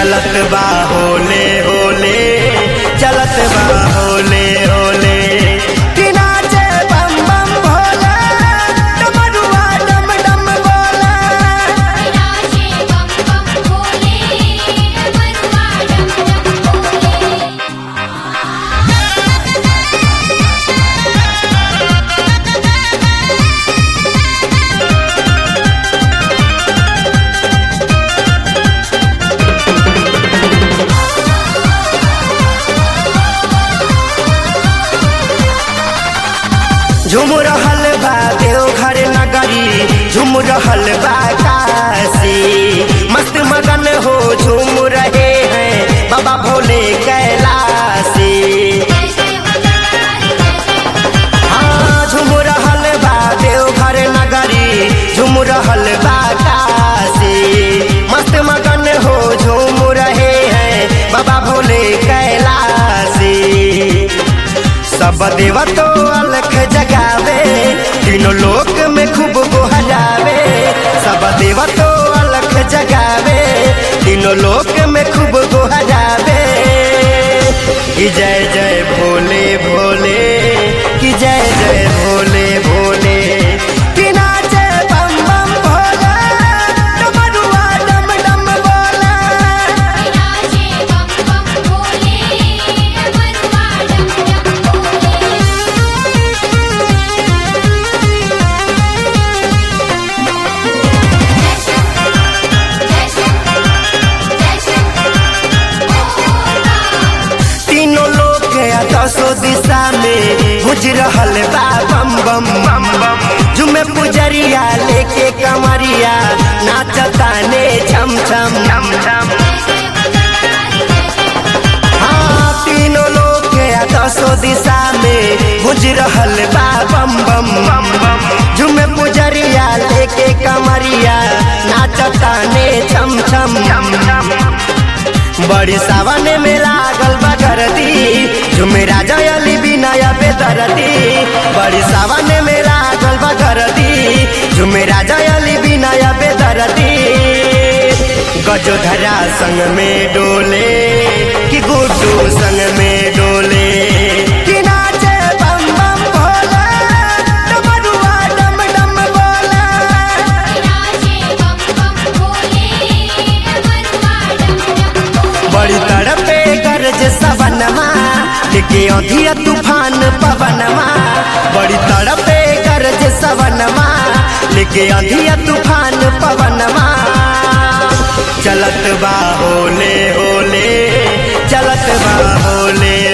चलत बा होले होले चलत बा होले होले कि नाचे बम बम भोला डमरुआ डम डम बोला विराजे बम बम भोले डमरुआ डम डम भोले झूम रहल बा देवघर नगरी झूम रहल बा काशी मस्त मगन हो झूम रहे हैं बाबा भोले कैलाशी जय जय हो जटाधारी जय जय हो जटाधारी हाँ झूम रहल बा देवघर नगरी झूम रहल बा काशी मस्त मगन हो झूम रहे हैं बाबा भोले कैलाशी सब देवतो अलख जगावे तीनों लोक में खूब गोहरावे सब देवतो अलख जगावे तीनों लोक में खूब गोहरावे कि जय जय भोले भोले कि जय जय भोले भोले कि नाचे बम बम भोला डमरुआ डम डम बोला विराजे बम बम भोले डमरुआ डम डम भोले जय शंकर जय शंकर जय शंकर ओम तीनों लोग गया दसो दिशा में गुज रहल बा बम बम बम बम जुमे पुजरिया लेके कमरिया नाचता ने छम छम छम छम जय जय हो जटाधारी जय जय हो जटाधारी हाँ तीनों लोग गया दसो दिशा में गुज रहल बा बम बम बम बम जुमे पुजरिया लेके कमरिया नाचता ने छम छम छम छम बड़ी सावन में लागल बगरती झुमे राजा अली बिनाया बेदरती बड़ी सावन में लागल बगरती झुमे राजा अली बिनाया बेदरती गजोधरा संग में डोले कि गुड्डू संग में डोले कि नाचे बम बम भोला डमरुआ डम डम बोला विराजे बम बम भोले डमरुआ डम डम भोले बड़ी तड़पे गरज सवनमा लेके औधिया तूफान पवनमा बड़ी तड़पे गरज सवनमा लेके औधिया तूफान पवनमा चलत बा होले होले चलत बा होले